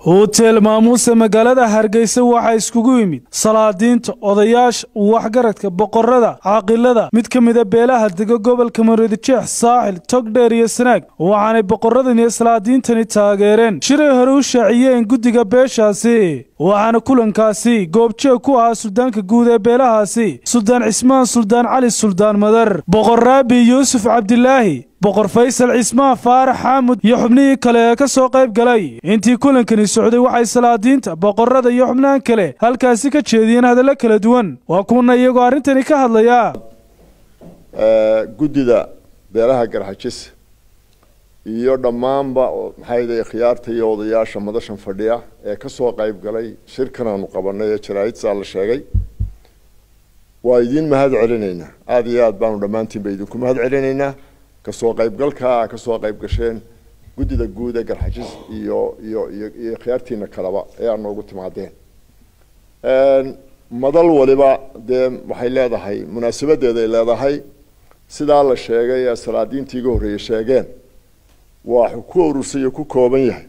hotel maamuuse magaalada hargeysa waxaa iskugu yimid salaadiinta odayaasha waxgaradka boqorada caaqilada mid ka mida beelaha dega gobolka maroodijeex saaxil togdheer iyo sanaag waxaanay boqoradan iyo salaadiintani taageereen shiray hore u shaaciyeen guddiga beeshaasi waxaana kulankaasi goobjeeg ku ahaa suldaanka guud ee beelahaasi suldaan cismaan suldaan cali suldaan madar boqor raabi yuusuf cabdilaahi boqor faysal cismaan faarax xaamud iyo xubnihii kale ee ka soo qayb galay intii kulankani socday waxay salaadiinta boqorada iyo xubnahan kale halkaasi ka jeediyeen hadallo kala duwan waa kuwana iyagoo arrintani ka hadlaya guddida beelaha garxajis iyo dhammaanba maxayday khiyaarta iyo odayaasha madashan fadhiya ee kasoo qayb galay shirkan aanu qabanay ee jaraa'idsaa la sheegay waa idiin mahad celinaynaa aada iyo aad baanu dhammaantiinba idinku mahad celinaynaa kasoo qaybgalkaa kasoo qayb gasheen guddida guud ee garxajis iyo iyo iyo iyo khiyaartiina kaleba ee aad noogu timaadeen madal waliba dee waxay leedahay munaasabadeeday leedahay sidaa la sheegay ee salaadiintii iga horreeyey sheegeen waxuu ku urursayo ku kooban yahay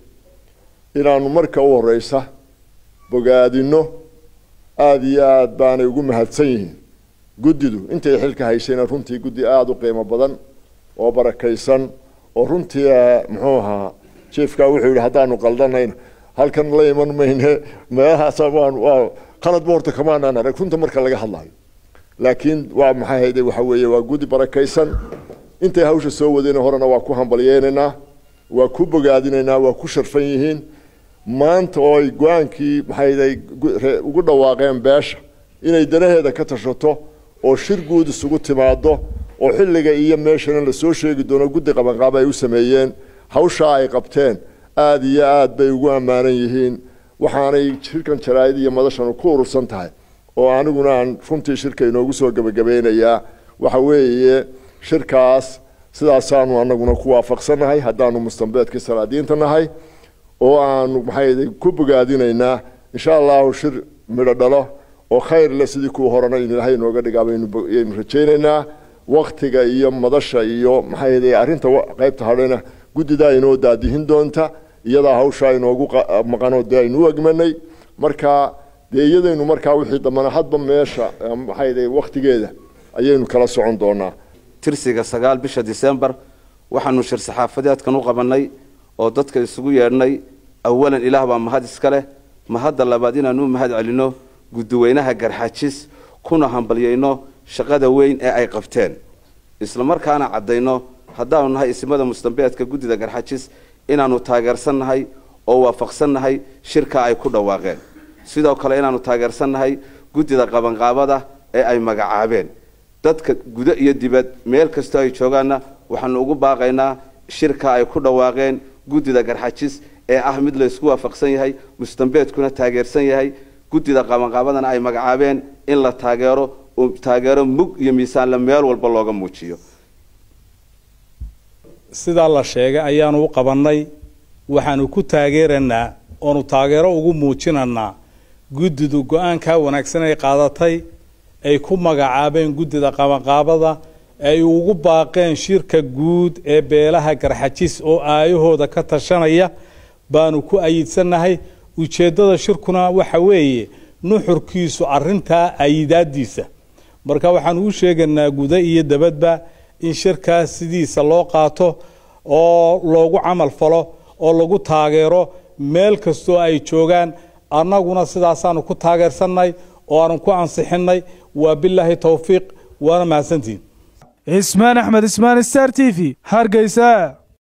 inaanu marka u horeysa bogaadino aada iyo aad baanay ugu mahadsan yihiin guddidu intay xilka haysayna runtii guddi aada u qiimo badan oo barakaysan oo runtii muxuu ahaa jiefkaa wuxuu yihi haddaanu qaldanayna halkan la iman mayne meelahaas waan waa qaladba horta kamaanaan arag runta marka laga hadlayo laakiin waa maxay hayde waxa weeye waa guddi barakaysan intay hawsha soo wadeen horena waa ku hambalyeynaynaa waa ku bogaadinaynaa waa ku sharfan yihiin maanta oo ay go-aankii maxayday ugu dhawaaqeen beesha inay danaheeda ka tashato oo shir guud isugu timaado oo xilliga iyo meeshana lasoo sheegi doono guddi qabanqaaba ay u sameeyeen hawshaa ay qabteen aada iyo aad bay ugu ammaanan yihiin waxaanay shirkan jaraa'id iyo madashanu ku urursan tahay oo aniguna aan runtii shirka inoogu soo gebagabeynayaa waxa weeye shirkaas sidaasaanu anaguna ku waafaqsannahay haddaanu mustambeedkii salaadiinta nahay oo aanu maxay ku bogaadinaynaa insha allahu shir midho dhalo oo khayr le sidii kuwa horena in ilaahay inooga dhigaabaynu rajaynaynaa waktiga iyo madasha iyo maxay arrinta qaybta hadhayna guddidaa inoo daadihin doonta iyadaa hawshaa inoogu maqanoo dee aynu u egmanay marka dee iyadaynu markaa wixii dambana hadba meesha maxay waktigeeda ayaynu kala socon doonaa tirsiga sagaal bisha disembar waxaanu shir saxaafadeedkan u qabanay oo dadka isugu yeedhnay awalan ilaah baa mahad iska leh mahadda labaad inaanu u mahad celinno guddiweynaha garxajis kuna hambalyayno shaqada weyn ee ay qabteen islamarkaana caddayno haddaanu nahay isimada mustambeedka guddida garxajis inaanu taageersannahay oo waafaqsannahay shirka ay ku dhawaaqeen sidoo kale inaanu taageersannahay guddida qabanqaabada ee ay magacaabeen dadka gudo iyo dibad meel kastoo ay joogaanna waxaanu ugu baaqaynaa shirka ay ku dhawaaqeen guddida garxajis ee ah mid laysku waafaqsan yahay mustambeedkuna taageersan yahay guddida qabanqaabadana ay magacaabeen in la taageero taageero mug iyo miisaanle meel walba looga muujiyo sidaa la sheegay ayaanu u qabannay waxaanu ku taageeranaa oonu taageero ugu muujinanaa guddidu go-aankaa wanaagsan ay qaadatay ay ku magacaabeen guddida qabanqaabada ay ugu baaqeen shirka guud ee beelaha garxajis oo aayahooda ka tashanaya baanu ku ayidsannahay ujeeddada shirkuna waxa weeye nuxurkiisu arintaa ayidaadiisa marka waxaanu u sheegaynaa guda iyo dabadba in shirkaas sidiisa loo qaato oo loogu camal falo oo lagu taageero meel kastoo ay joogaan annaguna sidaasaanu ku taageersannahay oo aanu ku ansixinnay waa bilaahi towfiiq waana mahadsantihin cismaan axmed ismaan star t v hargeysa